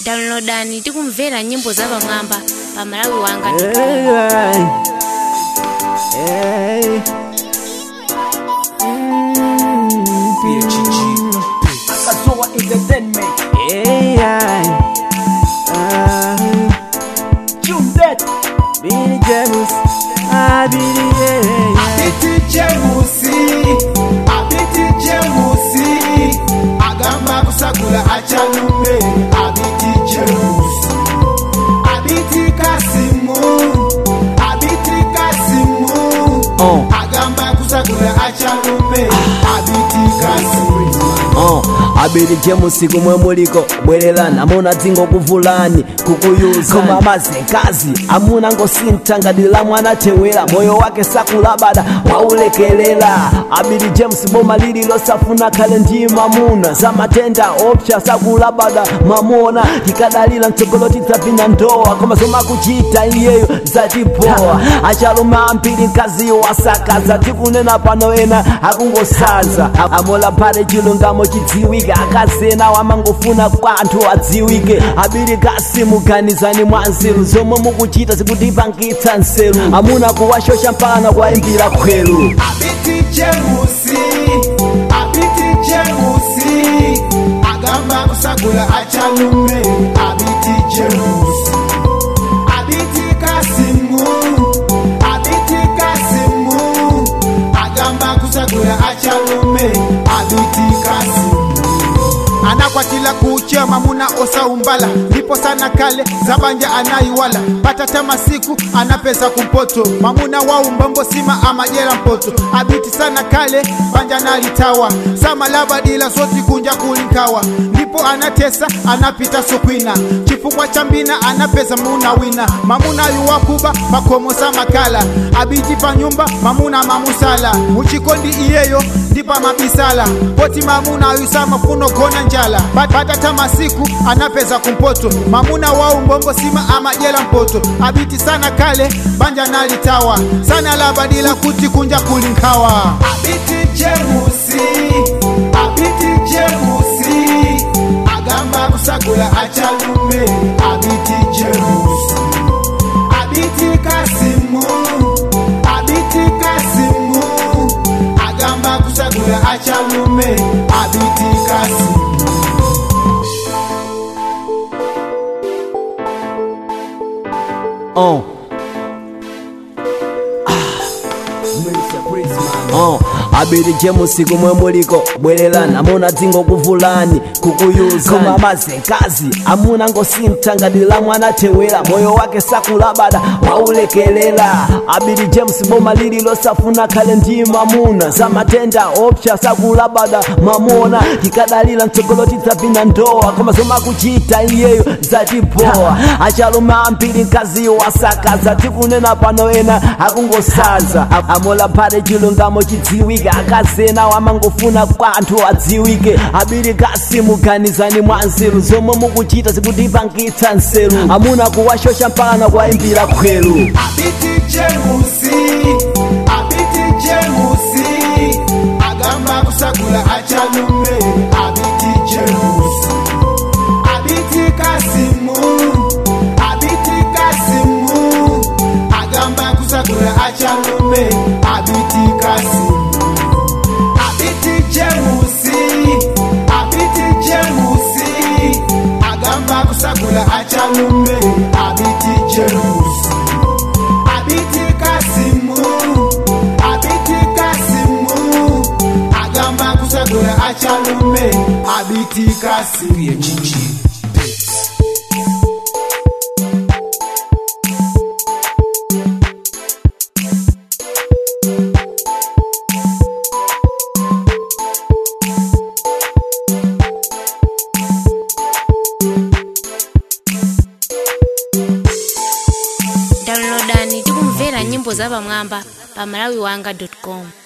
downloadani tikumvera nyimbo za pamwamba pa malawi wanga Hey, akazoa entertainment hey, hey. Ah, chumdet Billy James, ah, Billy, yeah, yeah. abiti jemusi abiti jemusi agamba kusagula achalume abiti jemusi abiti kasimu abiti kasimu Oh. agamba kusagula achalume abiti kasimu Oh, abiri jemusi kumwe muliko bwererani amuna dzingo kuvulani kukuyuza koma mazekazi amuna ngosintangadira mwana tewera moyo wake sakulabada waulekelela abiri james boma lili losafuna khale ndi mamuna za matenda opsha sakulabada mamona tikadalira mtsogolo tidzapinda ndowa koma zomakuchita iyeyo zatipowa achalume ambiri mkaziyo asakaza tikunena pano ena akungosaza amola phale chilungamo chidziwike akazena wamangofuna kwa anthu adziwike abiri kasimuganizani mwa nzeru zomwe mukuchita zikutipangitsa nseru amuna kuwashosha mpaka kuwayimbira khweru abiti jemusi abiti jemusi agamba kusagula achalume abiti jemusi abiti kasimu abiti kasimu agamba kusagula achalume abiti kasimu anakwatila kuuchia mamuna osaumbala ndipo sana kale zabanja anaiwala patata masiku anapeza kumpoto mamuna waumbombo sima amajera mpoto abiti sana kale banja nalitawa samalabadila soti kunja kulinkawa ndipo anatesa anapita sokwina chifukwa cha mbina anapeza muna wina mamuna yuwakuba makomo samakala abiti pa nyumba mamuna mamusala uchikondi iyeyo ndipa mabisala poti mamuna ayusa mafuno kona njala Pat- patata masiku anapeza kumpoto mamuna wau mbombo sima amajela mpoto abiti sana kale banja nalitawa sana labadila kuti kunja kulinkawa abiti jemusi abiti jemusi agamba kusagula achalume abiti jemusi abiti kasimu abiti kasimu agamba kusagula achalume abiti kasimu Oh. Oh, abiri jemusi kumwe muliko bwererani amuna dzingo kuvulani kukuyuza koma mazekazi amuna ngosintangadira mwana tewera moyo wake sakulabada waulekelela abiri james boma lili losafuna khale ndi mamuna za matenda opsha sakulabada mamona tikadalira mtsogolo tidzapinda ndowa koma zomakuchita iyeyo zatipowa achalume ambiri mkaziyo asakaza tikunena pano ena akungosaza A- amola phale chilungamo chidziwike akazena wamangofuna kwa anthu adziwike abiri kasimuganizani mwa nzeru zomwe mukuchita zikutipangitsa nseru amuna kuwashosha mpaka kuwayimbira khweru abiti jemusi abiti jemusi agamba kusagula achalume abiti jemusi abiti kasimu abiti kasimu agamba kusagula achalume abiti kasimu abiti jemusi abiti jemusi agamba kusagula achalume abiti jemusi abiti kasimu abiti kasimu agamba kusagula achalume abiti kasimu downloadani tikumvera nyimbo za pamwamba pa malawi wanga com